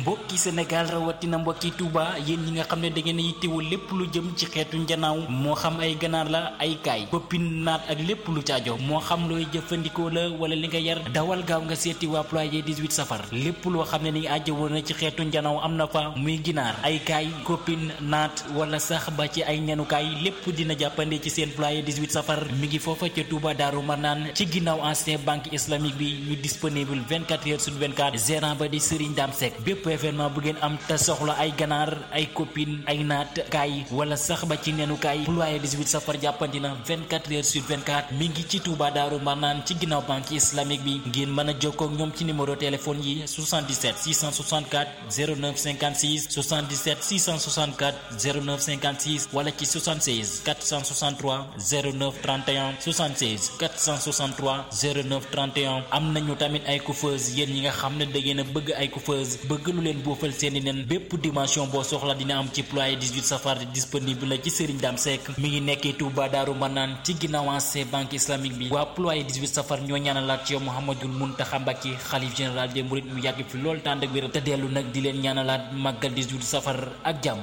mbokki Sénégal rawatina mbokki Touba yéen ñi nga xam ne da ngeen a yittewoo lépp lu jëm ci xeetu njanaaw moo xam ay ganaar la ay kaay koppin naat ak lépp lu caajo moo xam looy jëfandikoo la wala li nga yar dawal gaaw nga seeti waa ployer 18 safar lépp loo xam ne ni ajjawoo na ci xeetu njanaaw am na fa muy ginaar ay kaay koppin naat wala sax ba ci ay nenukaay lépp dina jàppande ci seen ployer 18 safar mi ngi foofa ca Touba Daaru Marnaan ci ginnaaw ancien banque islamique bi ñu disponible 24 heures sur 24 gérant ba di Serigne Dame Seck bépp événement bu ngeen am te soxla ay ganaar ay copine ay naat kaay wala sax ba ci nenu kaay ployer 18 safar jàppandi na 24 heures sur 24 mi ngi ci Touba Daaru Marnaan ci ginnaaw banque islamique bi ngeen mën a jokkoo ak ñoom ci numéro téléphone yi 77 664 09 56 77 664 09 56 wala ci 76 463 09 31 76 463 09 31 am nañu tamit ay coiffeuse yéen ñi nga xam ne da ngeen a bëgg ay coiffeuse bëgg lu leen boofal seeni nen bépp dimension boo soxla dina am ci ployer 18 safar disponible la ci Serigne Dame Seck mi ngi nekkee Touba Daaru Manaan ci ginnaaw ancien banque islamique bi waa ployer 18 safar ñoo ñaanalaat ci yow Mouhamadul Mountakha Mbacké xalif général des mourides mu yàgg fi lool tànd ak wér te dellu nag di leen ñaanalaat màggal 18 safar ak jàmm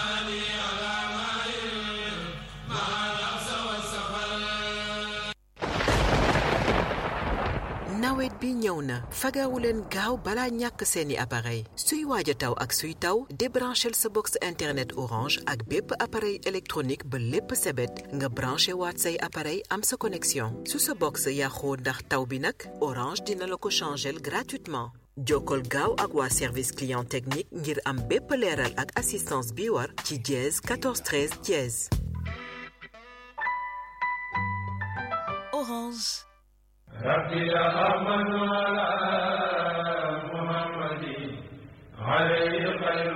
nawet bi ñëw na fagawu leen gaaw balaa ñàkk seeni appareil suy waaj a taw ak suy taw débranchel sa box internet orange ak bépp appareil électronique ba lépp sebet nga branché waat say appareil am sa connexion su sa box yàqoo ndax taw bi nag orange dina la ko changel gratuitement jokkol gaaw ak waa service client technique ngir am bépp leeral ak assistance bi war ci dièse 14 13 dièse Orange. ربي أحمد على محمد عليه خير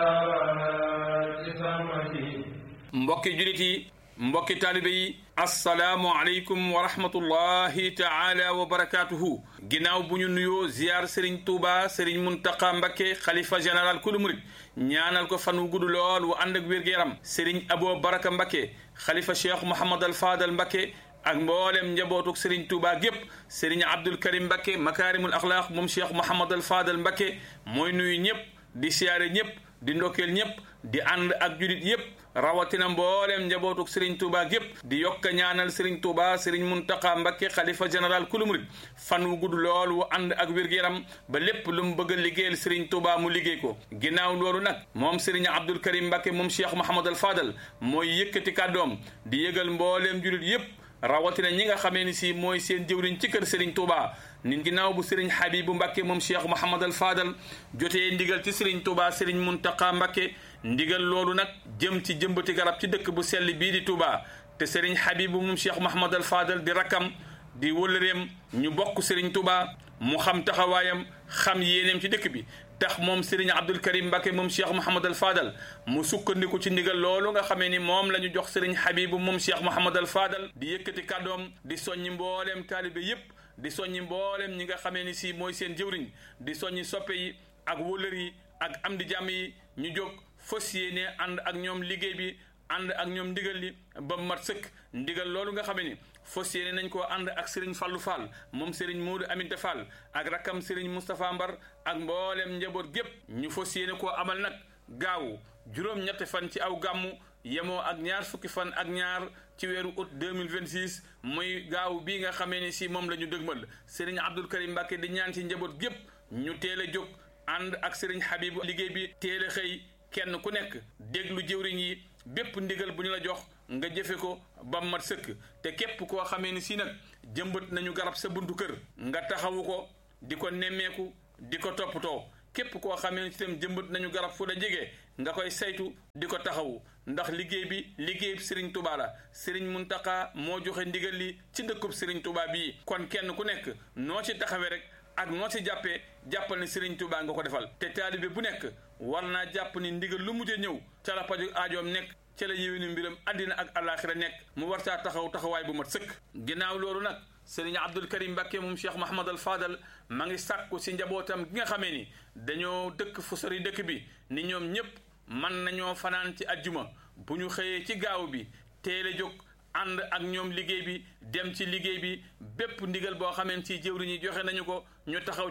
صلوات سمدي mbokki julit yi mbokki taalibe yi asalaamu aleykum wa rahmatullahi taala wa barakaatuhu ginnaaw bu ñu nuyoo ziyaar Serigne Touba Serigne Mountakha Mbacké xalifa général kulu murit ñaanal ko fan wu gudd lool wu ànd ak wér-gu-yaram Serigne Abo Baraka Mbacké xalifa Cheikh Mouhamad al Fadal Mbacké ak mboolem njabootuk Serigne Touba gépp Serigne Abdul Karim Mbacké makaarimul axlaaq moom Cheikh Mouhamad al Fadal Mbacké mooy nuyu ñëpp di siyaare ñëpp di ndokkeel ñëpp di ànd ak julit yëpp rawatina mboolem njabootuk Serigne Touba gépp di yokk ñaanal Serigne Touba Serigne Mountakha Mbacké xalifa général kulu murit fan wu gudd lool wu ànd ak wér-gu-yaram ba lépp lu mu bëgg a liggéeyal Serigne Touba mu liggéey ko ginnaaw loolu nag moom Serigne Abdul Karim Mbacké moom Cheikh Mouhamad al Fadal mooy yëkkati kàddoom di yëgal mbooleem julit yëpp rawatina ñi nga xamee ni si mooy seen jëwriñ ci kër Serigne Touba nit ginnaaw bu Serigne Habibu Mbacké moom Cheikh Mouhamad al Fadal jotee ndigal ci Serigne Touba Serigne Mountakha Mbacké ndigal loolu nag jëm ci jëmbati garab ci dëkk bu sell bii di Touba te Serigne Habibu moom Cheikh Mouhamad al Fadal di rakkam di wëllëreem ñu bokk Serigne Touba mu xam taxawaayam xam yéeneem ci dëkk bi tax moom Serigne Abdul Karim Mbacké moom Cheikh Mouhamad al Fadal mu sukkandiku ci ndigal loolu nga xamee ni moom la ñu jox Serigne Habibu moom Cheikh Mouhamad al Fadal di yëkkati kàddoom di soññi mbooleem taalibe yépp di soññi mbooleem ñi nga xamee ni si mooy seen jëwriñ di soññi soppe yi ak wóllër yi ak am di jàmm yi ñu jóg fas yéene ànd ak ñoom liggéey bi ànd ak ñoom ndigal li ba mat sëkk ndigal loolu nga xamee ni fas yéene nañ koo ànd ak Serigne Fallou Fall moom Serigne Modou Aminta Fall ak rakkam Serigne Moustapha Mbar ak mboolem njaboot gépp ñu fas yéene koo amal nag gaawu juróom-ñetti fan ci aw gàmmu yemoo ak ñaar fukki fan ak ñaar ci weeru août 2026 muy gaaw bii nga xamee ni si moom la ñu dëgmal Serigne Abdul Karim Mbacké di ñaan ci njaboot gépp ñu teel a jóg ànd ak Serigne Habibu liggéey bi teel a xëy kenn ku nekk déglu jëwriñ yi bépp ndigal bu ñu la jox nga jëfe ko ba mat sëkk te képp koo xamee ni si nag jëmbat nañu garab sa buntu kër nga taxawu ko di ko nemmeeku di ko toppatoo képp koo xamee ni si tam jëmbat nañu garab fu la jege nga koy saytu di ko taxawu ndax liggéey bi liggéey Serigne Touba la Serigne Mountakha moo joxe ndigal li ci dëkkub Serigne Touba bii kon kenn ku nekk noo ci taxawee rek ak noo ci jàppee jàppal ni Serigne Touba nga ko defal te taalibe bu nekk war naa jàpp ni ndigal lu mujjee ñëw ca la paju aajoom nekk ca la yéwéni mbiram àddina ak àllaaxira nekk mu war caa taxaw taxawaay bu mat sëkk ginnaaw loolu nag Serigne Abdul Karim Mbacké moom Cheikh Mouhamad al Fadal ma ngi sàkku si njabootam gi nga xamee ni dañoo dëkk fu sori dëkk bi ni ñoom ñépp mën nañoo fanaan ci ajjuma bu ñu xëyee ci gaaw bi teel a jóg ànd ak ñoom liggéey bi dem ci liggéey bi bépp ndigal boo xamee ci jëwriñ yi joxe nañu ko ñu taxaw ca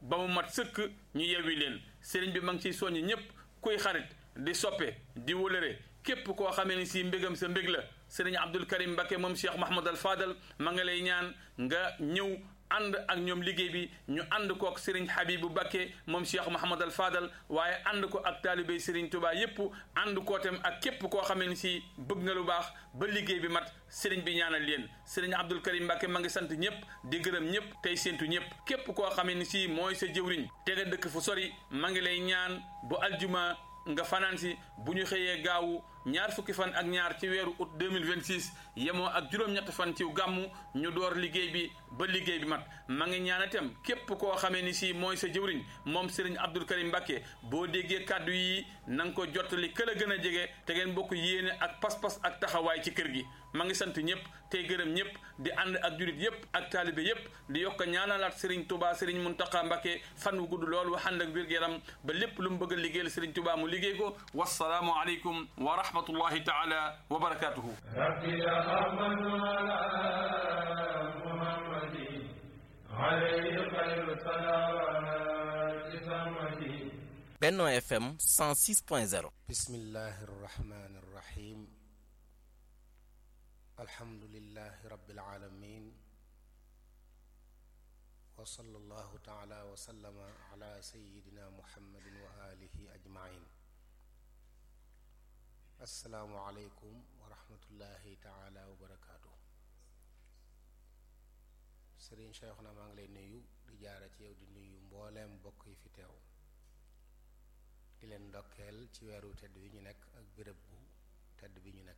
ba mu mat sëkk ñu yewwi leen sëriñ bi ma ngi ciy soññ ñépp kuy xarit di soppe di wólëre képp koo xamee ni si mbégam sa mbég la sëriñ Abdul Karim Mbakke moom Cheikh Mahamad al Fadal ma nga lay ñaan nga ñëw ànd ak ñoom liggéey bi ñu ànd ko ak Serigne Habibu Bakke moom Cheikh Mahamad al Fadal waaye ànd ko ak taalibey Serigne Touba yépp ànd koo tam ak képp koo xamee ni si bëgg nga lu baax ba liggéey bi mat Serigne bi ñaanal leen Serigne Abdul Karim Mbakke ma ngi sant ñëpp di gërëm ñëpp tey séentu ñëpp képp koo xamee ni si mooy sa jëwriñ te nga dëkk fu sori ma ngi lay ñaan bu aljuma nga fanaan si bu ñu xëyee gaawu ñaar fukki fan ak ñaar ci weeru août 2026 yemoo ak juróom-ñett fan ci gàmmu ñu door liggéey bi ba liggéey bi mat ma ngi ñaan itam képp koo xamee ni si mooy sa jëwriñ moom Serigne Abdul Karim Mbakke boo déggee kàddu yi na nga ko jottali këla gën a jege te ngeen bokk yéene ak pas-pas ak taxawaay ci kër gi ma ngi sant ñëpp tey gërëm ñëpp di ànd ak julit yëpp ak taalibe yëpp di yokk ñaanalaat Serigne Touba Serigne Mountakha Mbakke fan wu gudd lool wax ànd ak wér-gu-yaram ba lépp lu mu bëgg a liggéeyal Serigne Touba mu liggéey ko wasalaamu aleykum wa rahmatullahi taala wa barakatuhu rabbi ya amanu ala muhammadi alayhi khayru salawati samadi Benno FM 106.0 bismillahi irrahmani irrahim alhamdulilahi rabbil alamin wa sallallahu taala wa sallama ala sayidina muhammadin wa alihi ajmain assalaamu aleykum wa rahmatullahi taala wa barakaatu sëriñ Cheikh na maa ngi lay nuyu di jaara ci yow di nuyu mbooleem bokk yi fi teew di leen ndokkeel ci weeru tedd bi ñu nekk ak béréb bu tedd bi ñu nekk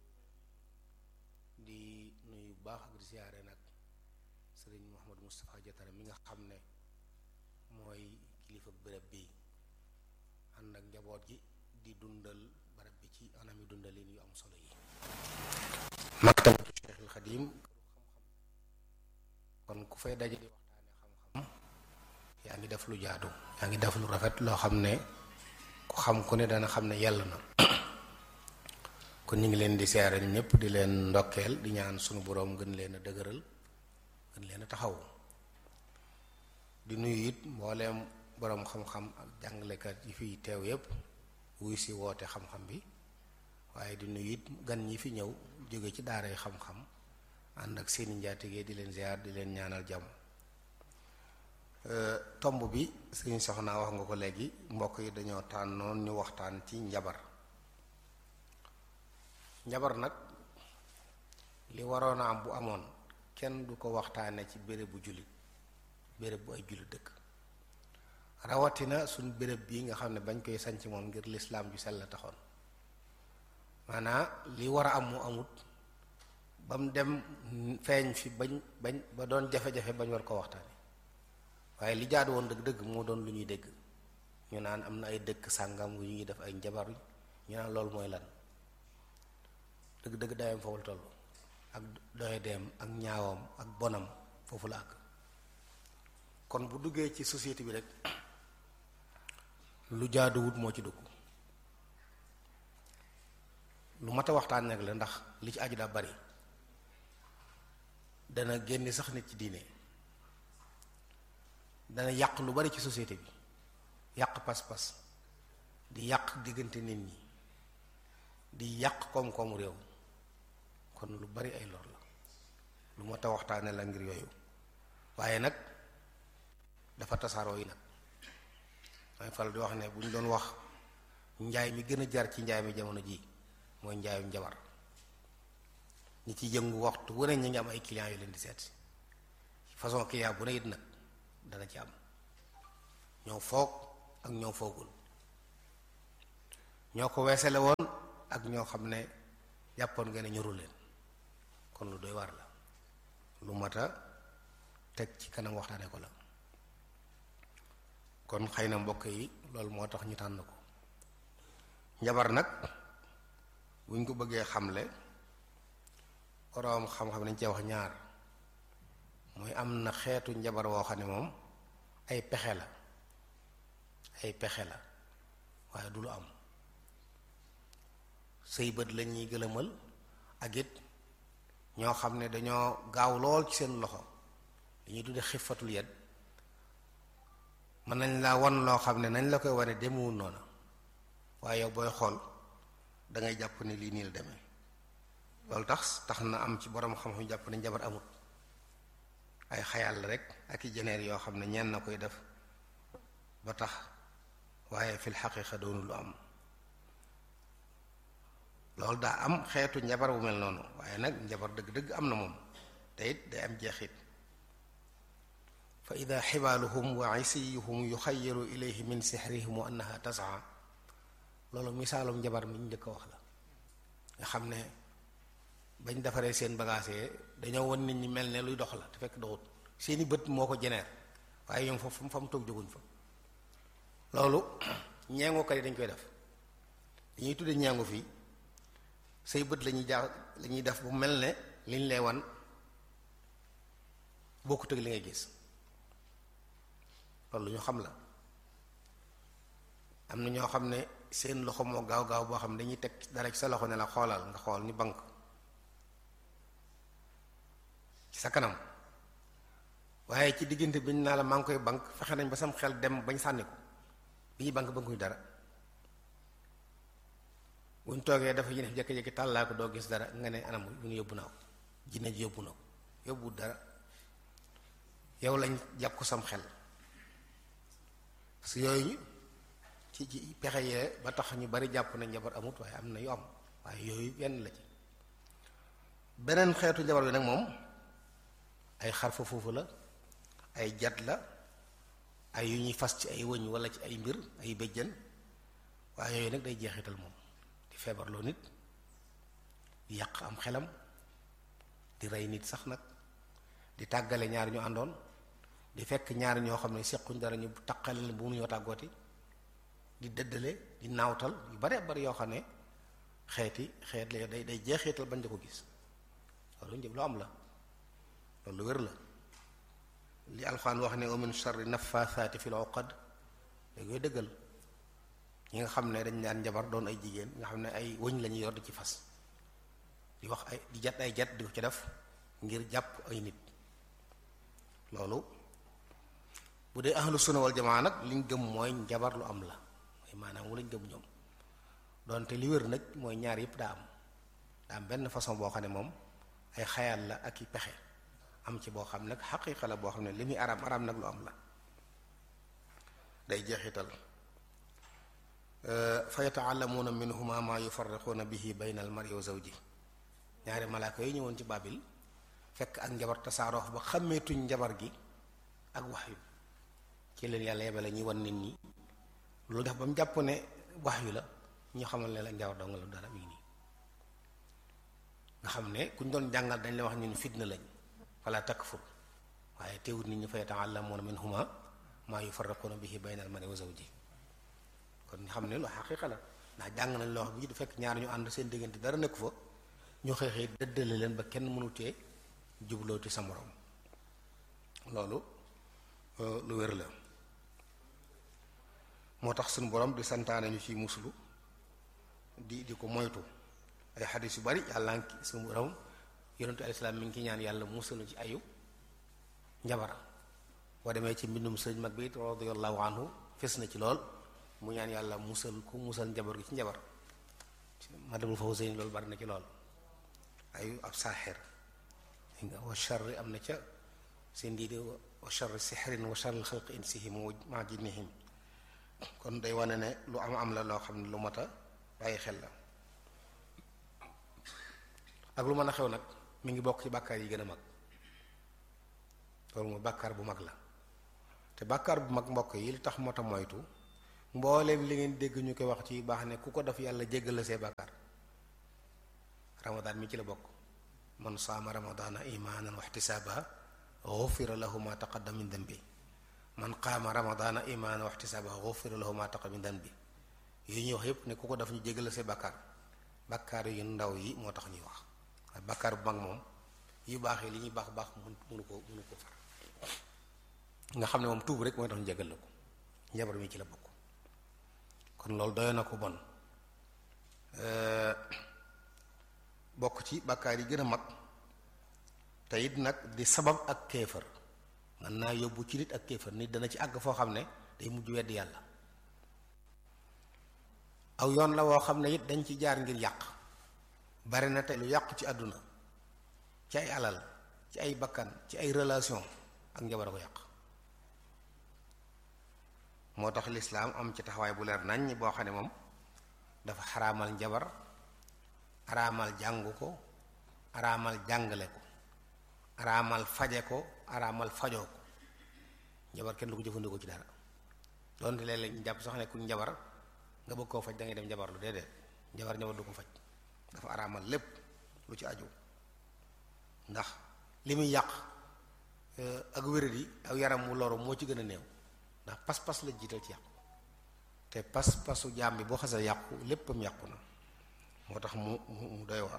di nuyu baax ak di siyaare nag sëriñ Mouhamadou Moustapha Diatara mi nga xam ne mooy kilifa béréb bi ànd ak njaboot gi di dundal barab bi ci anam yi dundalin yu am solo yi maktabatu Cheikhul Xadim kon ku fay daje di waxtaane xam-xam yaa ngi def lu jaadu yaa ngi def lu rafet loo xam ne ku xam ku ne dana xam ne yàlla na kon ñu ngi leen di seere ñëpp di leen ndokkeel di ñaan sunu boroom gën leen a dëgëral gën leen a taxaw di nuyu it mbooleem boroom xam-xam ak jàngalekat yi fiy teew yépp wuy si woote xam-xam bi waaye di nuyu it gan ñi fi ñëw jóge ci daara yi xam-xam ànd ak seeni njaatige di leen ziar di leen ñaanal jàmm tomb bi sëriñ soxna wax nga ko léegi mbokk yi dañoo tànnoon ñu waxtaan ci njabar njabar nag li waroon a am bu amoon kenn du ko waxtaane ci béréb bu jullit béréb bu ay jullit dëkk rawatina suñ béréb bii nga xam ne bañ koy sanc moom ngir lislaam ju sell la taxoon maanaa li war a am mu amut ba mu dem feeñ fi bañ bañ ba doon jafe-jafe bañ war ko waxtaane waaye li jaadu woon dëgg-dëgg moo doon lu ñuy dégg ñu naan am na ay dëkk sàngam yu ñuy def ay njabar ñu naan loolu mooy lan dëgg-dëgg dayam foofu la toll ak doye deem ak ñaawam ak bonam foofu la àgg kon bu duggee ci société bi rek lu jaaduwut moo ci dugg lu mat a waxtaan nag la ndax li ci aju daa bari dana génne sax nit ci diine dana yàq lu bari ci société bi yàq pas-pas di yàq diggante nit ñi di yàq koom-koomu réew kon lu bari ay lor la lu mat a waxtaane la ngir yooyu waaye nag dafa tasaaroo yi nag may faral di wax ne bu ñu doon wax njaay mi gën a jar ci njaay mi jamono ji mooy njaayum njabar ñi ci yëngu waxtu wu ne ñu ngi am ay clients yu leen di seet façon client bu ne it nag dana ci am ñoo foog ak ñoo foogul ñoo ko weesale woon ak ñoo xam ne jàppoon nga ne ñoru leen kon lu doy war la lu mat a teg ci kanam waxtaane ko la kon xëy na mbokk yi loolu moo tax ñu tànn ko njabar nag buñ ko bëggee xamle boroom xam-xam dañ cee wax ñaar muy am na xeetu njabar woo xam ne moom ay pexe la ay pexe la waaye du lu am sëy bët la ñuy gëlëmal ak it ñoo xam ne dañoo gaaw lool ci seen loxo dañuy tudde xifatul yad mën nañ laa won loo xam ne nañ la koy wane demewul noona waaye yow booy xool da ngay jàpp ne lii nii la demee loolu tax tax na am ci borom xam-xam jàpp ne njabar amut ay xayal la rek ak i jeneer yoo xam ne ñenn na koy def ba tax waaye fil xaqiqa doonu lu am loolu daa am xeetu njabar bu mel noonu waaye nag njabar dëgg-dëgg am na moom te it day am jeexit fa ida xibaaluhum wa isiyuhum yuxayalu ilayhi min sixrihim wa annaha tasaa loolu misaalum njabar mi ñu njëkk a wax la nga xam ne bañ defaree seen bagage dañoo won nit ñi mel ne luy dox la te fekk doxut seeni bët moo ko jeneer waaye ñoom fa fa mu toog jóguñ fa loolu ñeengukat yi dañ koy def dañuy tudde ñeengu fii say bët lañuy jaa la ñuy def bu mel ne liñ lay wan bokkut ak li ngay gis loolu ñu xam la am na ñoo xam ne seen loxo moo gaaw gaaw boo xam ne dañuy teg dara ci sa loxo ne la xoolal nga xool ni bank ci sa kanam waaye ci diggante bi ñu naa la maa ngi koy bank fexe nañ ba sam xel dem bañ sànni ko bi ñuy bank bankuñ dara buñ toogee dafa ñu def jékki-jékki tàllaa ko doo gis dara nga ne anam bu ñu yóbbu naa ko jinne ji yóbbu na ko yóbbu dara yow lañ jàpp ko sam xel parce que yooyu ci ci pexe yee ba tax ñu bari jàpp na njabar amut waaye am na yu am waaye yooyu yenn la ci beneen xeetu njabar bi nag moom ay xarfa foofu la ay jat la ay yu ñuy fas ci ay wëñ wala ci ay mbir ay béjjën waaye yooyu nag day jeexital moom di feebarloo nit di yàq am xelam di rey nit sax nag di tàggale ñaar ñu àndoon di fekk ñaar ñoo xam ne sequñ dara ñu taqale leen bu mënuñoo tàggooti di dëddale di naawtal yu bare bari yoo xam ne xeeti xeet la day day jeexital bañ da ko gis loolu njëb lu am la loolu wér la li alxuraan wax ne wa min sharri nafaasaati fil uqad léegi koy dëggal ñi nga xam ne dañ daan njabar doon ay jigéen nga xam ne ay wëñ lañuy yor di ci fas di wax ay di jat ay jat di ko ci def ngir jàpp ay nit loolu bu dee ahlu sunna wal jamaa nag liñ gëm mooy njabar lu am la mooy maanaam wu lañ gëm ñoom doonte li wér nag mooy ñaar yëpp daa am daa am benn façon boo xam ne moom ay xayaal la ak i pexe am ci boo xam nag xaqiiqa la boo xam ne li muy araam araam nag lu am la day jeexital fa yataallamuuna minhuma maa yufarriquuna bihi bayna al mar'i wa zawji ñaari malaaka yi ñëwoon ci baabil fekk ak njabar tasaaroof ba xàmmeetuñ njabar gi ak wax yu ci leen yàlla yebale ñuy wan nit ñi loolu def ba mu jàpp ne wax yu la ñu xamal ne la njabar dong la dara mi ngi nii nga xam ne kuñ doon jàngal dañ la wax ñun fitna lañ wala takfur waaye teewut nit ñi fa yata'allamuuna minhuma maa yufarriquuna bihi bayna al-mar'i wa zawji kon ñu xam ne lu xaqiiqa la ndax jàng nañ loo xam bi du fekk ñaar ñu ànd seen diggante dara nekku fa ñu xeexee dëddale leen ba kenn mënutee jublooti sa moroom loolu lu wér la moo tax suñu borom di santaane ñu ci muslu di di ko moytu ay xadis yu bari yàlla ngi suñu borom yonentu alayhi salaam mi ngi ci ñaan yàlla musalu ci ayu njabara boo demee ci mbindum sëñ mag bi radiyallahu anhu fes na ci lool mu ñaan yàlla musal ku musal njabar gi ci njabar madamul Fawzayni loolu bari na ci lool ayu ab saaxir nga wa charri am na ca seen diide wa charri sixrin wa charri xalqi insihim wa ma jinnihim kon day wane ne lu am am la loo xam ne lu mat a bàyyi xel la ak lu mën a xew nag mi ngi bokk ci bàkkaar yi gën a mag loolu mooy bàkkaar bu mag la te bàkkaar bu mag mbokk yi li tax moo tax moytu mbooleem li ngeen dégg ñu koy wax ci baax ne ku ko def yàlla jéggal la see bàkkaar ramadaan mi ci la bokk man saama ramadaana imaanan wa ixtisaaban gufira lahu ma taqaddama min dambi man qaama ramadaana imaanan wa ixtisaaban gufira lahu ma taqaddama min dambi yooyu ñuy wax yépp ne ku ko def ñu jéggal la see bàkkaar bàkkaar yu ndaw yi moo tax ñuy wax waaye bàkkaar bu mag moom yu baax yi li ñuy baax baax mun munu ko munu ko far nga xam ne moom tuub rek mooy tax ñu jégal la ko njabar mi ci la bokk kon loolu doy na ko bon bokk ci bàkkaar yi gën a mag te it nag di sabab ak kéefër mën naa yóbbu ci nit ak kéefër nit dana ci àgg foo xam ne day mujj weddi yàlla aw yoon la woo xam ne it dañ ci jaar ngir yàq bari na tey lu yàqu ci àdduna ci ay alal ci ay bakkan ci ay relation ak njabar a ko yàq moo tax lislaam am ci taxawaay bu leer nañ boo xam ne moom dafa xaraamal njabar araamal jàngu ko araamal jàngale ko araamal faje ko araamal fajoo ko njabar kenn du ko jëfandikoo ci dara doonte léeg-léeg ñu jàpp sax ne ku njabar nga bëgg koo faj da ngay dem njabar lu déedéet njabar njabar du ko faj dafa araamal lépp lu ci aju ndax li muy yàq ak wéradi ak yaram mu loru moo ci gën a néew ndax pas-pas la jiital ci yàqu te pas-pasu jaam bi boo xasee yàqu léppam yàqu na moo tax mu mu doy war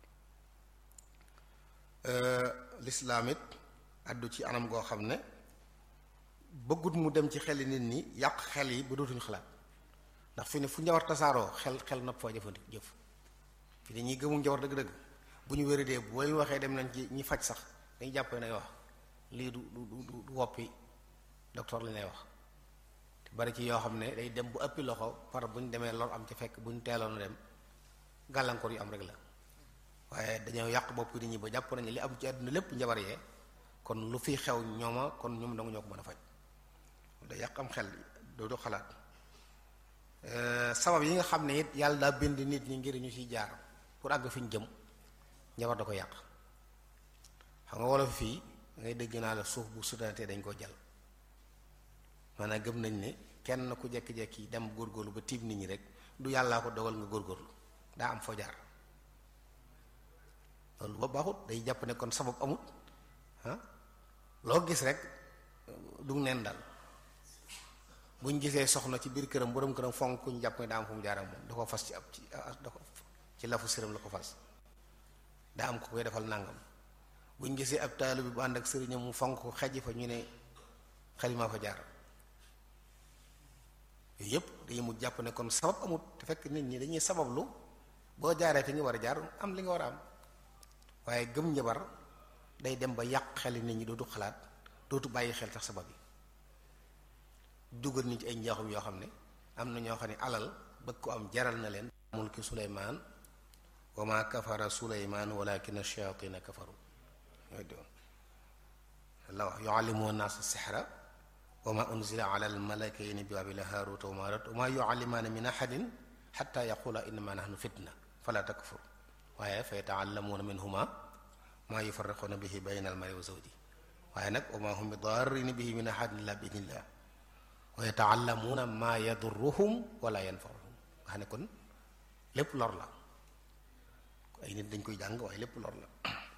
lislaam it addu ci anam goo xam ne bëggut mu dem ci xeli nit ñi yàq xel yi ba dootuñu xalaat ndax fi ne fu njawar tasaaroo xel xel nopp foo jëfandi jëf fi ne ñi gëmu njawar dëgg-dëgg bu ñu wéradee bu leen waxee dem nañ ci ñi faj sax dañu jàpp nay wax lii du du du du woppi docteur li lay wax te bari ci yoo xam ne day dem bu ëppi loxo par bu ñu demee lor am ci fekk bu ñu teeloon dem gàllankoor yu am rek la waaye dañoo yàq bopp nit ñi ba jàpp nañu li am ci àdduna lépp njabar yee kon lu fi xew ñooma kon ñoom danga ñoo ko mën a faj da yàq am xel doo du xalaat sabab yi nga xam ne it yàlla daa bind nit ñi ngir ñu ciy jaar pour àgg fi ñu jëm njabar da ko yàq xam nga wolof fii ngay dégg naa la suuf bu sutanatee dañ ko jal maanaam gëm nañ ne kenn ku jekki-jekki dem góorgóorlu ba tiim nit ñi rek du yàllaa ko dogal nga góorgóorlu daa am foo jaar loolu ba baaxut day jàpp ne kon sabab amut ah loo gis rek du neen dal buñ gisee soxna ci biir këram borom këram fonk kuñ jàpp ne daa am fu mu jaar ak moom da ko fas ci ab ci da ko ci lafu sëram la ko fas daa am ko koy defal nàngam buñ gisee ab taalu bi bu ànd ak sëriñam mu fonk ko xej fa ñu ne xalimaa fa jaar yooyu yëpp dañuy mu jàpp ne kon sabab amut te fekk nit ñi dañuy sabablu boo jaaree fi nga war a jaar am li nga war a am waaye gëm njabar day dem ba yàq xeli nit ñi dootu xalaat dootu bàyyi xel tax sabab yi dugal nit ci ay njaaxum yoo xam ne am na ñoo xam ne alal bëgg ko am jaral na leen mulki suleymaan wa ma kafara suleymaan walakin ash-shayatina kafaru la wax yuallimuuna naasa sixra wa ma unzila ala almalakayni bi babila haaruta wa maarut wa ma yuallimaana min ahadin xatta yaqula innama nahnu fitna fala takfur waaye fa yataallamuuna minhuma maa yufarriquuna bihi bayna almari wa zawji waaye nag wa ma hum bi daarrina bihi min ahadin illa bi idnillah wa yataallamuuna maa yadurruhum wala yanfauhum nga xam ne kon lépp lor la ay nit dañ koy jàng waaye lépp lor la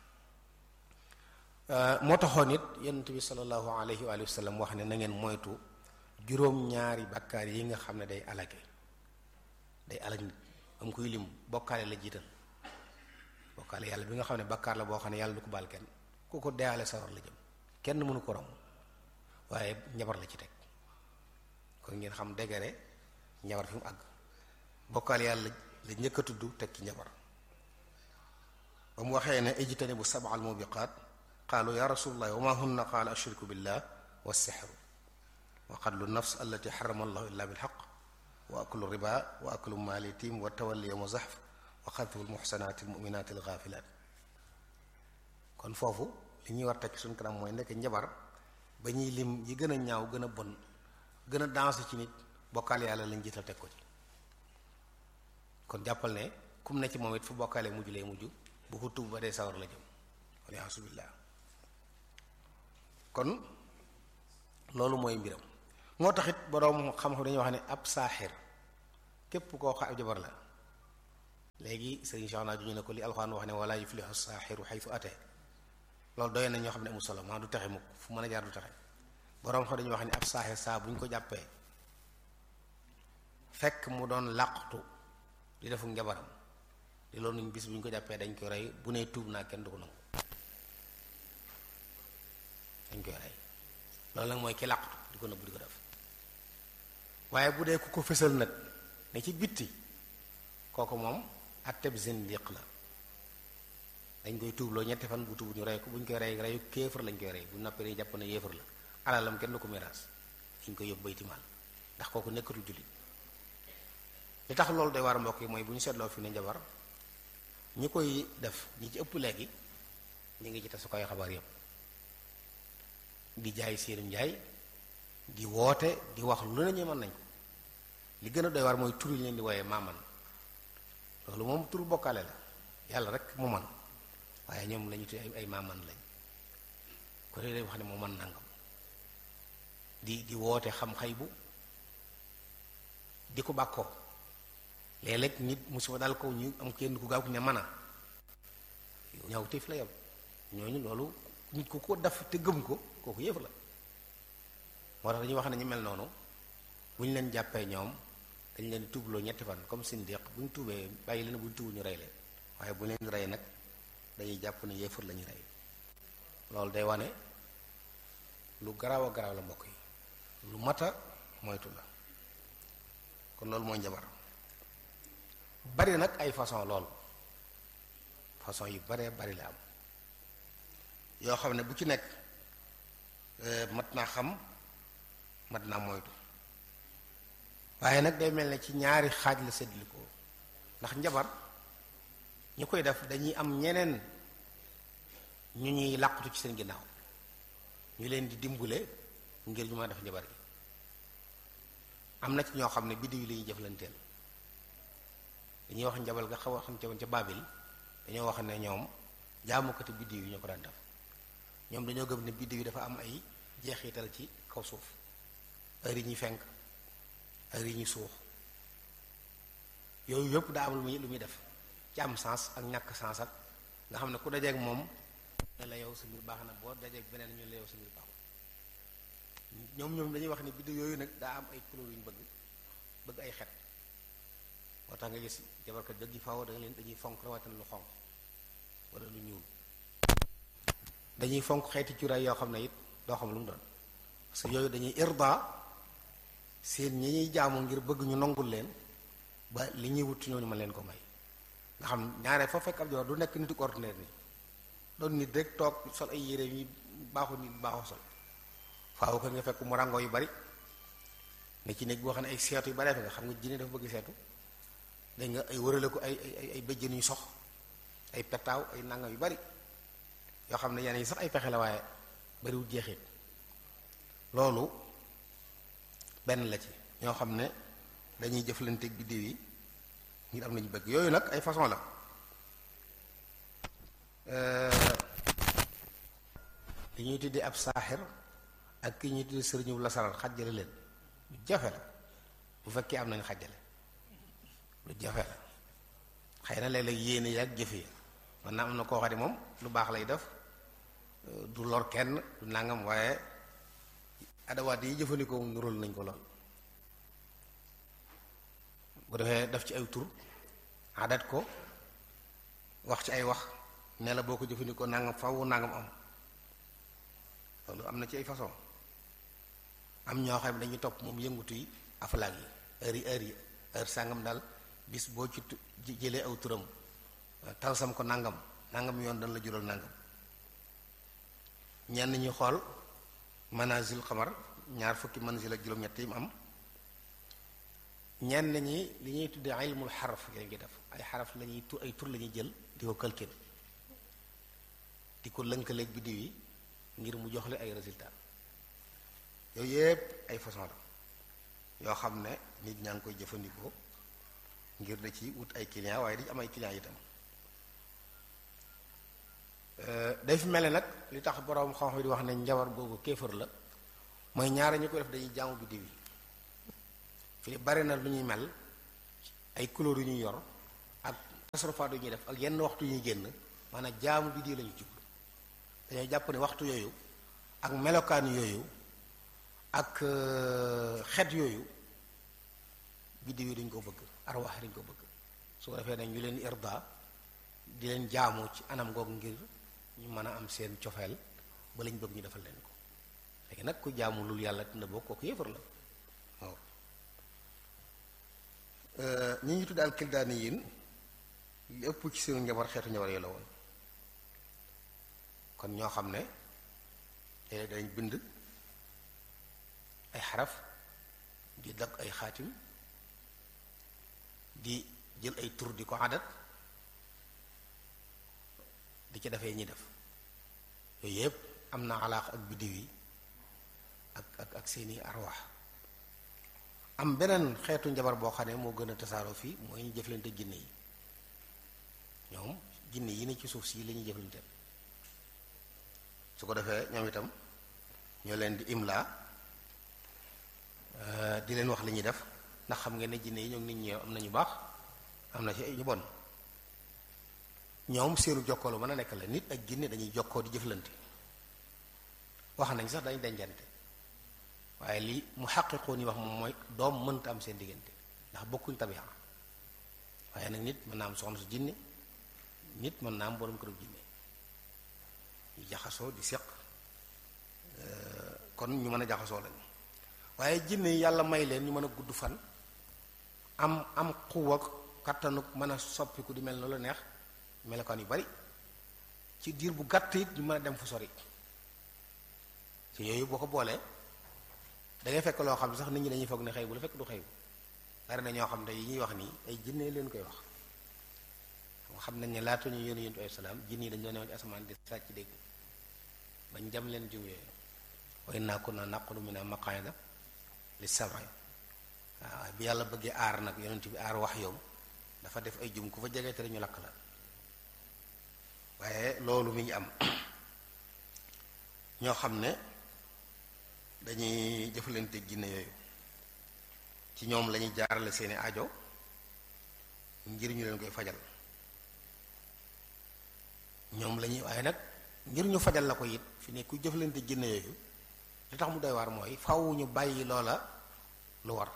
moo taxoon it yonent bi sallallahu alayhi wa sallam wax ne na ngeen moytu juróom-ñaari bakkaar yi nga xam ne day alage day alag nit am koy lim bokkaale la jiital bokkaale yàlla bi nga xam ne bakkaar la boo xam ne yàlla du ko baal kenn ku ko deeale sawar la jëm kenn mënu ko rom waaye njabar la ci teg kon ngeen xam degere njabar fi mu àgg bokkaale yàlla la njëkk a tudd teg ci njabar ba mu waxee ne ijtani bu sab'al mubiqaat qaalu ya rasulallah wa ma hunna qaala ashriku billah wa sixru wa qatlu nafs allati xarama allahu illa bilxaq wa aklu riba wa aklu maali tim wa tawalli yawma zahf wa xadfu lmuxsanaati almuminaati algaafilaat kon foofu li ñuy war tekki suñ kanam mooy nekk njabar ba ñuy lim yi gën a ñaaw gën a bon gën a danse ci nit bokkaale yàlla lañ jiital teg ko ci kon jàppal ne kum ne ci moom it fu bokkaale mujj lay mujj bu ko tub ba dee sawar la jëm waliyaasu billaah kon loolu mooy mbiram moo tax it boroom xam-xam dañuy wax ne ab saaxir képp koo xa ab jabar la léegi sëriñ Cheikh naa juñu ne ko li alxuraan wax ne wala yuflihu saaxiru xaytu ate loolu doy na ñoo xam ne amul solo maa du taxe mukk fu mën a jaar du taxe boroom xam dañuy wax ne ab saaxir saa bu ñu ko jàppee fekk mu doon làqtu di defu njabaram di loolu nuñ bis bu ñu ko jàppee dañ koy rey bu nee tuub naa kenn du ko nangu dañ koy rey loolu nag mooy ki làqtu di ko nëbb di ko def waaye bu dee ku ko fësal nag ne ci bitti kooku moom atteb zindiq la dañ koy tuubloo ñetti fan bu tuub ñu rey ko bu ñu koy rey reyu kéefar lañ koy rey bu noppee dañuy jàpp ne yéefar la alalam kenn du ko miraas dañ koy yóbbu bayti maal ndax kooku nekkatul jullit li tax loolu day war mbokk yi mooy bu ñu seetloo fi ne njabar ñi koy def ñi ci ëpp léegi ñu ngi ci tasukaay xabaar yépp di jaay seenum njaay di woote di wax lu ne ñu mën nañ ko li gën a doy war mooy tur yi leen di wooyee maaman loolu moom tur bokkaale la yàlla rek mu man waaye ñoom lañu tudd ay ay maaman lañ ko dee day wax ne moo man nangam di di woote xam xay bu di ko bàkkoo léeg-léeg nit musiba dal ko ñu am kenn ku gaaw ku ne mën a ñaaw téef la yam ñooñu loolu nit ku ko def te gëm ko kooku yëf la moo tax dañuy wax ne ñu mel noonu bu ñu leen jàppee ñoom dañ leen tuubloo ñetti fan comme sindiq bu ñu tuubee bàyyi leen bu ñu tuubul ñu rey leen waaye bu leen rey nag dañuy jàpp ne yéefar la ñuy rey loolu day wane lu garaaw a garaaw la mbokk yi lu mata moytu la kon loolu mooy njabar bari nag ay façon lool façon yu baree bari la am yoo xam ne bu ci nekk mat naa xam mat naa moytu waaye nag day mel ne ci ñaari xaaj la séddli ko ndax njabar ñu koy def dañuy am ñeneen ñu ñuy làqutu ci seen ginnaaw ñu leen di dimbule ngir ñu ma def njabar yi am na ci ñoo xam ne biddiw yi la ñuy jëflanteel dañuy wax njabal nga xaw a xam ca woon ca Baabil dañoo wax ne ñoom jaamukati biddiw yi ñoo ko daan def ñoom dañoo gëm ne biddiw yi dafa am ay jeexital ci kaw suuf heure yi ñuy fenk heure yi ñuy suux yooyu yëpp daa am lu muy lu muy def ci am sens ak ñàkk sens ak nga xam ne ku dajeeg moom ne la yow sa mbir baax na boo dajeeg beneen ñu la yow sa mbir baaxul ñoom ñoom dañuy wax ne biddiw yooyu nag daa am ay couleur yu ñu bëgg bëgg ay xet moo tax nga gis jabarkat dëgg yi faaw da nga leen dañuy fonk rawatina lu xonq wala lu ñuul dañuy fonk xeeti cuuraay yoo xam ne it doo xam lu mu doon parce que yooyu dañuy irda seen ñi ñuy jaamu ngir bëgg ñu nongul leen ba li ñuy wut ñooñu ma leen ko may nga xam ñaare foo fekk ab joor du nekk nitu ordinaire ni doon nit rek toog sol ay yére yi baaxul nit baaxoo sol faaw ko nga fekk mu rango yu bari ne ci néeg boo xam ne ay seetu yu baree fi nga xam nga jinne dafa bëgg seetu dañ nga ay wërale ko ay ay ay bëjjën yu sox ay petaaw ay nangam yu bari yoo xam ne yenn yi sax ay pexe la waaye bariwul jeexit loolu benn la ci ñoo xam ne dañuy jëflanteeg biddiw yi ngir am nañu bëgg yooyu nag ay façon la li ñuy tuddee ab saaxir ak ki ñuy tuddee sëriñu lasaraar xajjale leen lu jafe la bu fekkee am nañu xajjale lu jafe la xëy na léeg-léeg yéene yi ak jëfe yi man naa am na koo xam ne moom lu baax lay def du lor kenn du nangam waaye adawaat yi jëfandikoo mu nural nañ ko lool bu defee def ci ay tur adat ko wax ci ay wax ne la boo ko jëfandikoo nangam faw nangam am loolu am na ci ay façon am ñoo xam ne dañuy topp moom yëngutu yi afalaag yi heure yi heure yi heure sàngam daal bis boo ci jëlee aw turam talsam ko nangam nangam yoon dana la jural nangam ñenn ñi xool manazil xamar ñaar fukki manazil ak juróom-ñett yi mu am ñenn ñi li ñuy tuddee ilmul xaraf lañ koy def ay xaraf lañuy tur ay tur la ñuy jël di ko calcul di ko lënkaleeg biddiw yi ngir mu jox le ay résultat yooyu yépp ay façon la yoo xam ne nit ñaa ngi koy jëfandikoo ngir da ci wut ay client waaye dañu am ay client itam day fi mel ne nag li tax boroom xam-xam di wax ne njabar googu kéefër la mooy ñaara ñu ko def dañuy jaamu biddiw yi fii bari na lu ñuy mel ay couleur yu ñuy yor ak tasarrufaat yu ñuy def ak yenn waxtu yu ñuy génn maanaam jaamu biddiw lañu jublu dañoo jàpp ne waxtu yooyu ak melokaan yooyu ak xet yooyu biddiw yi dañ ko bëgg arwaax dañ ko bëgg su ko defee nag ñu leen irda di leen jaamu ci anam googu ngir ñu mën a am seen cofeel ba lañ bëgg ñu defal leen ko léegi nag ku jaamu lul yàlla dina bokk kooku yéefar la waaw ñi ñu tudd al kildaani yin li ëpp ci seen njabar xeetu njabar yi la woon kon ñoo xam ne léeg dañ bind ay xaraf di dagg ay xaatim di jël ay tur di ko adat di ci defee ñi def yooyu yëpp am na alaax ak biddiw yi ak ak ak seeni arwaax am beneen xeetu njabar boo xam ne moo gën a tasaaroo fii mooy ñu jëflante jinne yi ñoom jinne yi ne ci suuf si la ñuy jëflante su ko defee ñoom itam ñoo leen di imla di leen wax li ñuy def ndax xam ngeen ne jinne yi ñoom nit ñi am na ñu baax am na ci ay ñu bon ñoom seenu jokkoo lu mën a nekk la nit ak jinne dañuy jokkoo di jëflante wax nañ sax dañ dencante waaye li mu xaqiqoo ni wax moom mooy doom mënta am seen diggante ndax bokkuñ tabiya waaye nag nit mën naa am soxna su jinne nit mën naa am borom këru jinne ñu jaxasoo di seq kon ñu mën a jaxasoo lañu waaye jinne yi yàlla may leen ñu mën a gudd fan am am xuwa kattanu mën a soppiku di mel na la neex melokaan yu bari ci diir bu gàtt it ñu mën a dem fu sori ci yooyu boo ko boolee dangay fekk loo xam ne sax nit ñi dañuy foog ne xëy bu la fekk du xëy bu bari na ñoo xam ne yi ñuy wax nii ay jinne leen koy wax xam nañ ne laata ñu yónni yontu ay salaam jinne yi dañu doon newoon ci asamaan di sàcc dégg bañ jam leen jum yooyu way naa ko na naqulu mina maqaida li sam'i waaw bi yàlla bëggee aar nag yonent bi aar wax yow dafa def ay jum ku fa jege te ñu lakk la waaye loolu mi ngi am ñoo xam ne dañuy jëfalante jinne yooyu ci ñoom lañuy jaarale seeni ajo ngir ñu leen koy fajal ñoom lañuy waaye nag ngir ñu fajal la ko it fi ne ku jëfalante jinne yooyu li tax mu doy waar mooy faw ñu bàyyi loola lu war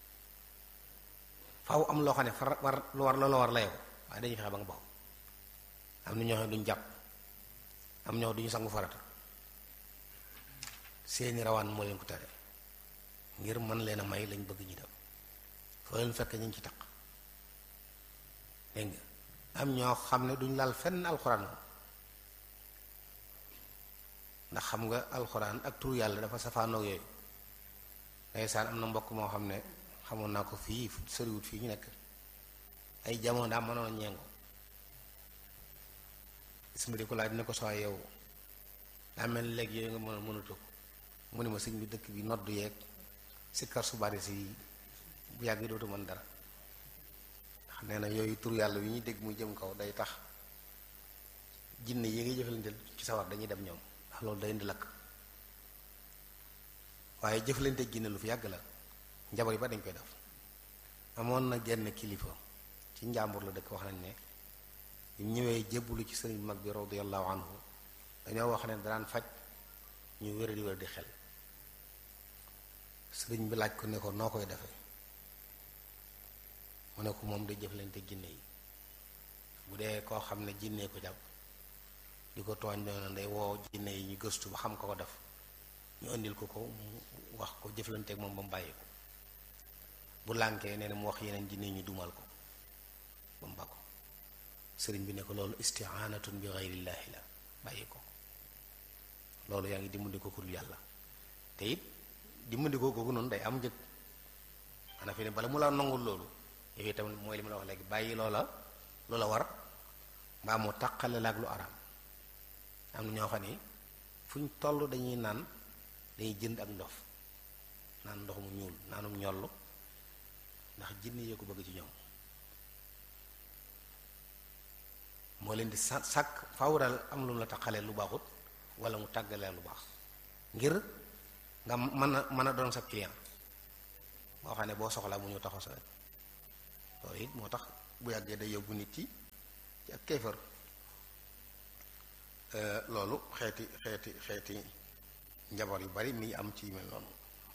faw am loo xam ne far war lu war loola war la yow waaye dañuy fexe ba nga baxu am na ñoo xam ne duñ jàpp am ñoo duñu sangu farata seeni rawaan moo leen ko tere ngir mën leen a may lañ bëgg ñu dem foo leen fekk ñu ngi ci taq dégg nga am ñoo xam ne duñ laal fenn alxuraan moom ndax xam nga alxuraan ak tur yàlla dafa safaanoog yooyu ndeysaan am na mbokk moo xam ne xamoon naa ko fii soriwut fii ñu nekk ay jamono daa mënoon ñeengo isma di ko laaj ne ko soo yow daa mel léegi yooyu nga mën a mënatu ko mu ne ma sëñ bi dëkk bi noddu yeeg sikkar su bari si bu yàgg dootu mën dara ndax nee na yooyu tur yàlla yu ñuy dégg muy jëm kaw day tax jinne yi ngay jëfalanteel ci sawar dañuy dem ñoom ndax loolu day indi lakk waaye jëfalante jinne lu fi yàgg la njabar yi ba dañ koy def amoon na genn kilifa ci njàmbur la dëkk wax nañ ne bi mu ñëwee jébbalu ci sëriñ mag bi radiyallahu anhu dañoo wax ne daan faj ñu wér di wér di xel sëriñ bi laaj ko ne ko noo koy defee mu ne ko moom day jëflante jinne yi bu dee koo xam ne jinne ko jàpp di ko tooñ doon day woo jinne yi ñu gëstu ba xam ko ko def ñu indil ko ko mu wax ko jëflanteek moom ba mu bàyyi ko bu lànkee nee na mu wax yeneen jinne yi ñu dumal ko ba mu ba ko sëriñ bi ne ko loolu isti'anatun bi ghayrillaahi la bàyyi ko loolu yaa ngi dimbali ko ku dul yàlla te it dimbali ko kooku noonu day am njëg xanaa fi ne bala mu la nangul loolu yow itam mooy li ma la wax léegi bàyyi loola loola war mbaa mu taqale la ak lu araam am na ñoo xam ne fu ñu toll dañuy naan dañuy jënd ak ndox naan ndox mu ñuul naanum ñollu ndax jinne yee ko bëgg ci ñoom moo leen di sa sàkk fawral am lu mu la taqalee lu baaxut wala mu tàggalee lu baax ngir nga mën a mën a doon sa client boo xam ne boo soxlaa mu ñëw taxaw sa wet loolu it moo tax bu yàggee day yóbbu nit ci ci ak kéefër loolu xeeti xeeti xeeti njabar yu bari mi ngi am ci mel noonu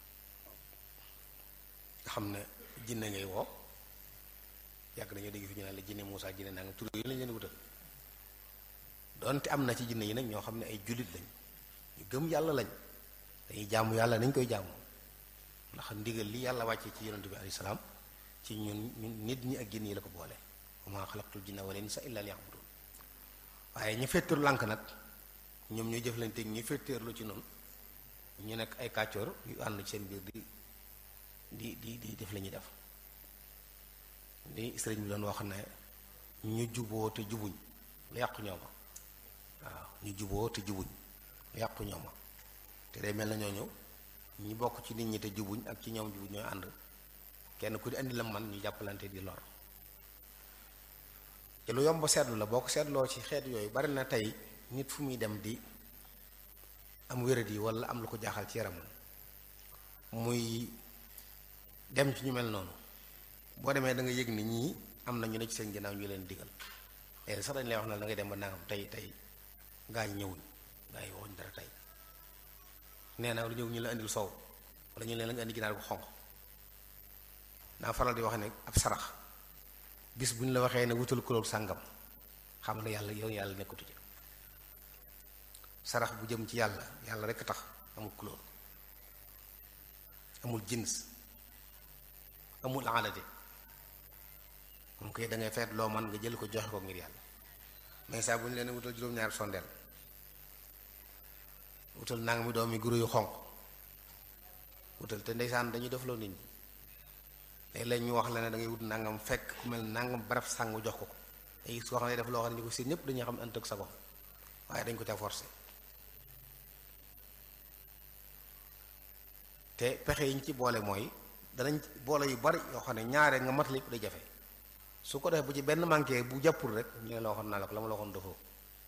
nga xam ne jinne ngay woo yàgg dañoo dégg fi ñu naan la jinne Muusaa jinne naa nga tur yi lañ leen wutal donte am na ci jinne yi nag ñoo xam ne ay jullit lañ ñu gëm yàlla lañ dañuy jaamu yàlla nañ koy jaamu ndax ndigal li yàlla wàccee ci yonent bi alayhi salaam ci ñun ñun nit ñi ak jinne yi la ko boole wa maa xalaqtul jinna wal insa illa liya'budun waaye ñu fetteeru lànk nag ñoom ñooy jëflanteeg ñu fetteerlu ci noonu ñu nekk ay kàccoor yu ànd ci seen biir di di di di def la ñuy def li sëriñ bi doon wax ne ñu juboo te jubuñ lu yàqu ñooma waaw ñu juboo te jubuñ lu yàqu ñooma te day mel na ñooñu ñi bokk ci nit ñi te jubuñ ak ci ñoom jubuñ ñooy ànd kenn ku di andi la man ñu jàppalante di lor te lu yomb seetlu la boo ko seetloo ci xeet yooyu bari na tey nit fu muy dem di am wérat yi wala am lu ko jaaxal ci yaramam muy dem ci ñu mel noonu boo demee da nga yëg ni ñii am na ñu ne ci seen ginnaaw ñu leen digal léegi sax dañ lay wax na da ngay dem ba nangam tey tey gaa ñi ñëwuñ gaa yi waxuñ dara tey nee na lu ñëw ñu la indil soow wala ñu leen la nga indi ginaar bu xonq naa faral di wax ne ab sarax bis bu ñu la waxee ne wutal kulool sàngam xam ne yàlla yow yàlla nekkatu ci sarax bu jëm ci yàlla yàlla rekk tax amul couleur amul jins amul alade moom koy da ngay feet loo man nga jël ko joxe ko ngir yàlla mais saa bu ñu leen wutal juróom-ñaari sondeel wutal nangami doomi guro yu xonq wutal te ndeysaan dañuy def loo nit ñi léeg-léeg ñu wax la ne da ngay wut nangam fekk ku mel nangam barab sàngu jox ko ko ay soo xam ne def loo xam ne ñu ko seen ñëpp dañuy xam ënt ak sa gox waaye dañ ko ca forcé te pexe yi ñu ci boole mooy danañ boole yu bari yoo xam ne ñaare nga mat lépp day jafe su ko defee bu ci benn manqué bu jàppul rek ñu ne la waxoon naa la ko la ma la waxoon dafoo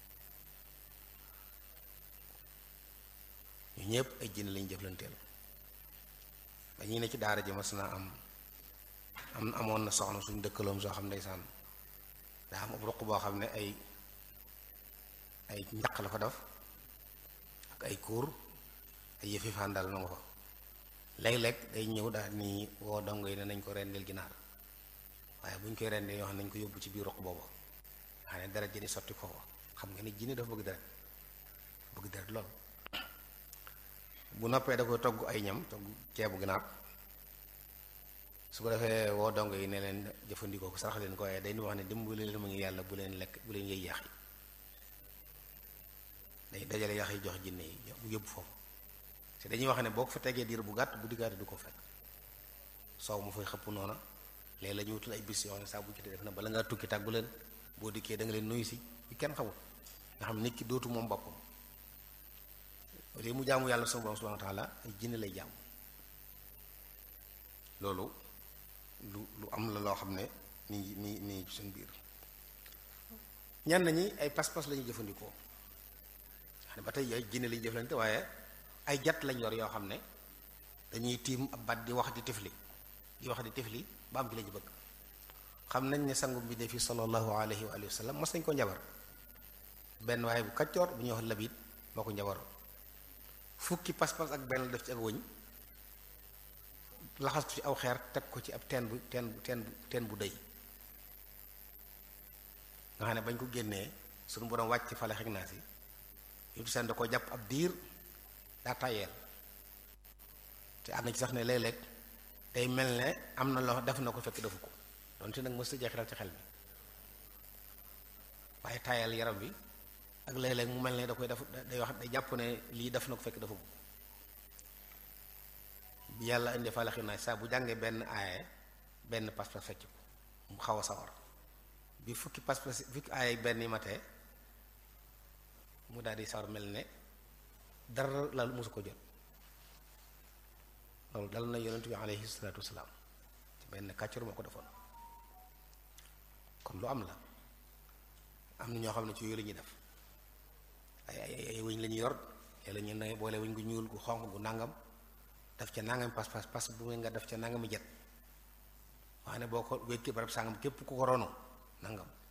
ñu ñëpp ay jinne lañ jëflanteel dañuy ne ci daara ji mas naa am am amoon na soxna suñ dëkkaloom soo xam ndeysaan daa am ab ruq boo xam ne ay ay njaq la fa def ak ay kuur ay yëfi fàndal na nga fa léeg-léeg day ñëw daal ni woo dongo yi ne nañ ko rendeel ginaar waaye bu ñu koy rendee yoo xam ne nañ ko yóbbu ci biir ruq boobu xam ne deret ji di sotti foofu xam nga ni jinne dafa bëgg deret bëgg deret lool bu noppee da koy togg ay ñam togg ceebu ginaar su ko defee woo dongo yi ne leen jëfandikoo ko sarax leen ko waaye dañuy wax ne dimbali leen ma ngi yàlla bu leen lekk bu leen yëy yax yi day dajale yax yi jox jinne yi bu yóbbu foofu te dañuy wax ne boo ko fa tegee diir bu gàtt bu diggaate du ko fekk soow mu fay xëpp noona léegi la ñu wutul ay bis yoo xam ne saa bu jotee def na bala ngaa tukki tàggu leen boo dikkee da nga leen nuyu si yu kenn xamul nga xam nit ki dootu moom boppam léegi mu jaamu yàlla sama borom subhanahu wa taala ay jinne lay jaamu loolu lu lu am la loo xam ne mi ngi mi mi ngi suñ biir ñenn ñi ay pas-pas la ñuy jëfandikoo xam ne ba tey ay jinne lañuy jëflante waaye ay jat lañ yor yoo xam ne dañuy tiim ab bat di wax di tifli di wax di tifli ba am ci lañu bëgg xam nañ ne sangu bi de fi sallallahu alayhi wa alihi wa sallam mas nañ ko njabar benn waaye bu kaccoor bu ñuy wax labit moo ko njabaroon fukki pas-pas ak benn def ci ak wëñ laxas ko ci aw xeer teg ko ci ab teen bu teen bu teen bu teen bu dëy nga xam ne bañ ko génnee suñu borom wàcc fale xeg naa si yëpp seen da ko jàpp ab diir daa tayeel te am na ci sax ne léeg-léeg day mel ne am na loo def na ko fekk defu ko donte nag mës a jeexital ci xel mi waaye tayeel yaram bi ak léeg-léeg mu mel ne da koy def day wax day jàpp ne lii def na ko fekk defu ko bi yàlla indi fale xeg naa saa bu jàngee benn aaye benn pas-pas fecc ko mu xaw a sawar bi fukki pas-pas fukki aaye benn yi matee mu daal di sawar mel ne dara la mosu ko jot loolu dal na yonent bi alayhi salaatu wasalaam ci benn kàccur moo ko defoon kon lu am la am na ñoo xam ne ci yooyu la ñuy def ay ay ay wëñ la ñuy yor yàlla ñu ne boole wëñ gu ñuul gu xonq gu nàngam def ca nangami pas pas pas bu nga def ca nangami jet waaye ne boo ko wékki barab sàngam képp ku ko rono nangam